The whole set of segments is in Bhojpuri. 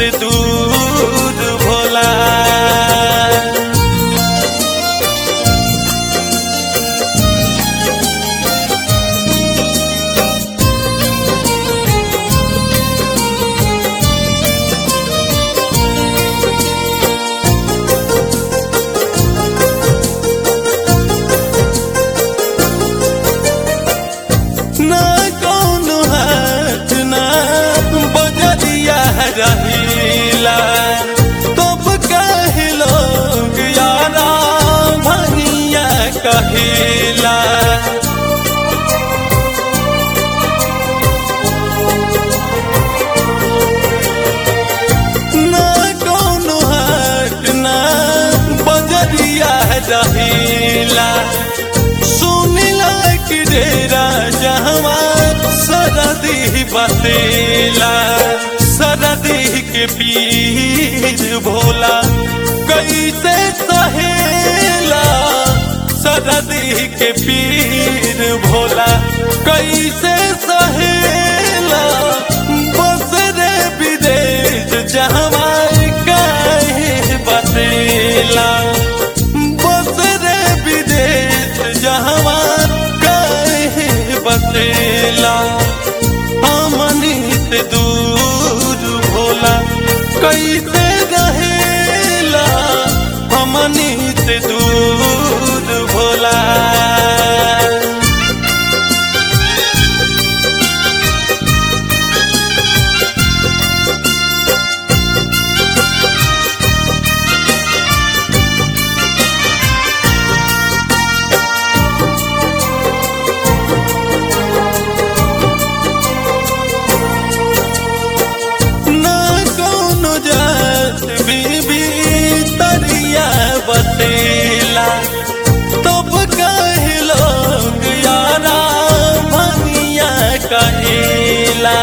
से दूर भोला ना कौनो हाथ ना बजरिया रहीला तब कहे लोग यारा भनिया कहिला ना कौनो हाथ ना बजरिया रहीला सुनिला कि डेरा जहवा सरदी बसेला सरदी के पीर भोला कैसे सहेला सरदी के पीर भोला कैसे सहेला बस रे विदेश जहवा काहे बसेला बस रे विदेश जहवा काहे बसेला हमनी से दूर भोला कैसे रहेला हमनी से दूर भोला ना कौनो जात बीबी तरिया बतेला तब कहे लोग यारा भनिया कहेला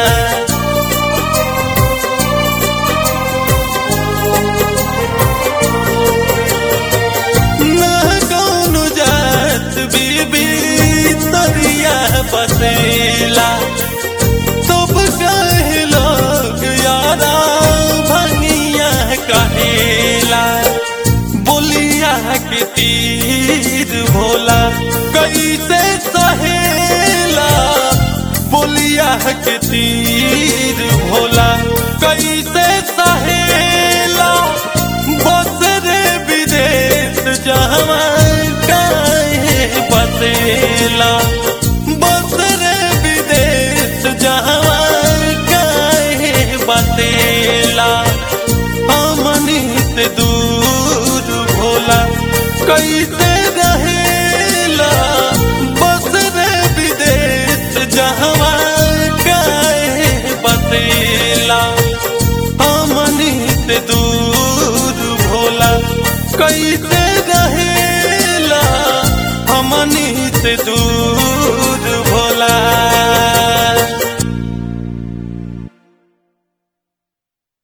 ना कौनो जात बीबी तरिया बसेला तब कहे लोग यारा भनिया कहेला बोलिया के तीर भोला कैसे सहेला बोलिया के तीर भोला कैसे सहेला बस रे विदेश जहवा काहे बसेला बस रे विदेश जहवा काहे बसेला हमनी से दूर भोला कैसे रहेला बस रे विदेश जहवा काहे बसेला हमनी से दूर भोला कैसे रहेला हमनी से दूर